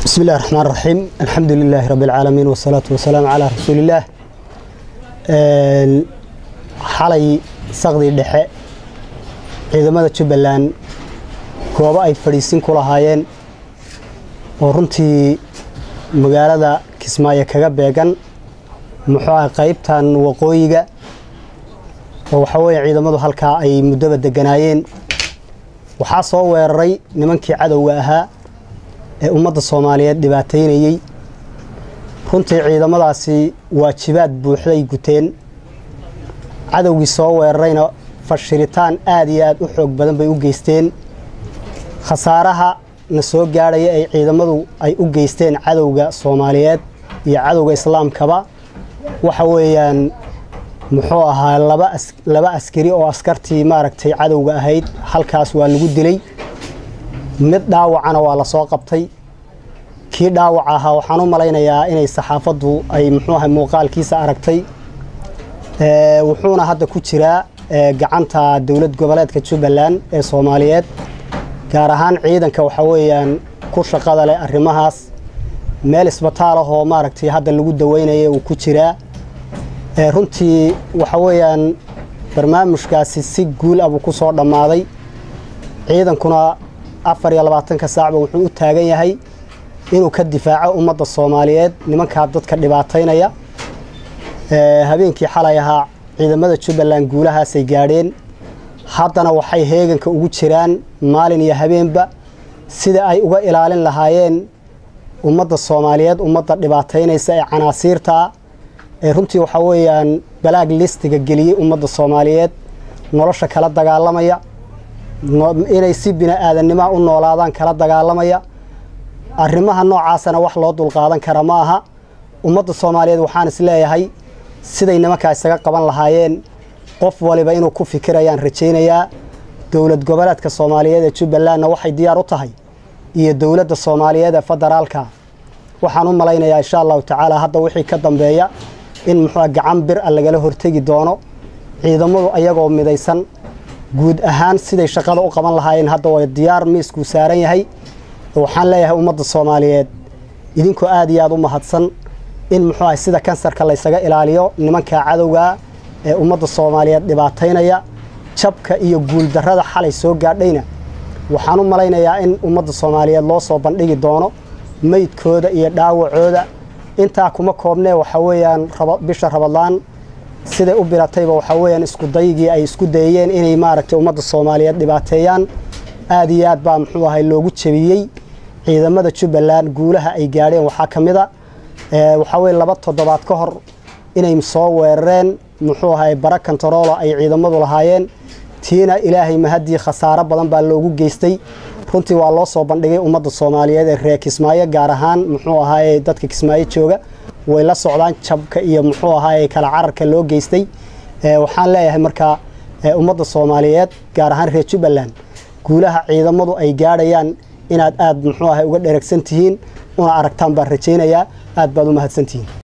bismi illahi raxmaan raxiim alxamdu lilaahi rabbi alcaalamiin wasalaatu wasalaamu calaa rasuulillaah xalay saqdii dhexe ciidamada jubbaland goobo ay fadhiisin ku lahaayeen oo runtii magaalada kismaayo kaga beegan muxuu ah qaybtan waqooyiga oo waxaa weeye ciidamadu halkaa ay muddaba deganaayeen waxaa soo weeraray nimankii cadowga ahaa ee ummadda soomaaliyeed dhibaataynayey runtii ciidamadaasi waajibaad buuxday guteen cadowgii soo weerarayna fashilitaan aad iyo aad u xoog badan bay u geysteen khasaaraha na soo gaadhaya ay ciidamadu ay u geysteen cadowga soomaaliyeed iyo cadowga islaamkaba waxa weeyaan muxuu ahaa laba askari oo askartii maaragtay cadowga ahayd halkaas waa lagu dilay mid dhaawacana waa la soo qabtay kii dhaawac ahaa waxaan u malaynayaa inay saxaafaddu ay muxuu ahay muuqaalkiisa aragtay wuxuuna hadda ku jiraa gacanta dowlad goboleedka jubbaland ee soomaaliyeed gaar ahaan ciidanka waxaa weeyaan ku shaqada leh arrimahaas meel isbitaal ah oo maaragtay hadda lagu daweynaya uu ku jiraa runtii waxa weeyaan barnaamijkaasi si guul ah buu ku soo dhammaaday ciidankuna afar iyo labaatanka saacba wuxuu u taagan yahay inuu ka difaaco ummadda soomaaliyeed nimankaa dadka dhibaataynaya habeenkii xalay ahaa ciidamada jubbaland guulahaasay gaadheen haddana waxay heeganka ugu jiraan maalin iyo habeenba sida ay uga ilaalin lahaayeen ummadda soomaaliyeed ummadda dhibaataynaysa ee canaasiirtaa ee runtii waxaa weeyaan balaag listiga geliyey ummadda soomaaliyeed nolosha kala dagaalamaya inay si bini-aadannimoa u noolaadaan kala dagaalamaya arrimaha noocaasana wax loo dulqaadan kara ma aha ummadda soomaaliyeed waxaan is leeyahay siday nimankaa isaga qaban lahaayeen qof waliba inuu ku fikirayaan rajaynayaa dowlad goboleedka soomaaliyeed ee jubbalandna waxay diyaar u tahay iyo dowladda soomaaliyeed ee federaalka waxaan u malaynayaa insha allahu tacaala hadda wixii ka dambeeya in muxuu gacan bir a lagala hortegi doono ciidamadu ayagoo midaysan guud ahaan siday shaqada u qaban lahaayeen hadda way diyaar miiskuu saaran yahay waxaan leeyahay ummadda soomaaliyeed idinkoo aad iyo aad u mahadsan in muxuu ahay sida kansarka laysaga ilaaliyo nimanka cadowgaa ee ummadda soomaaliyeed dhibaataynaya jabka iyo guuldarrada xalay soo gaadhayna waxaan u malaynayaa in ummadda soomaaliyeed loo soo bandhigi doono meydkooda iyo dhaawacooda intaa kuma koobnee waxaa weeyaan bisha rabadlaan siday u biratayba waxaa weeyaan iskudaygii ay isku dayeen inay maaragtay ummadda soomaaliyeed dhibaateeyaan aad iyo aad baa muxuu ahay loogu jebiyey ciidamada jubbaland guulaha ay gaadheen waxaa ka mid a waxaa weye laba toddobaad ka hor inay soo weerareen muxuu ahay bara kontaroolo ay ciidamadu lahaayeen tiina ilaahay mahadii khasaaro badan baa loogu geystay runtii waa loo soo bandhigay ummadda soomaaliyeed ee reer kismaayo gaar ahaan muxuu ahaaye dadka kismaayo jooga way la socdaan jabka iyo muxuu ahaaye kala cararka loo geystay waxaan leeyahay markaa ummadda soomaaliyeed gaar ahaan reer jubbaland guulaha ciidamadu ay gaadhayaan inaad aad muxuu ahay uga dheragsan tihiin una aragtaan baan rajaynayaa aad baad u mahadsantihiin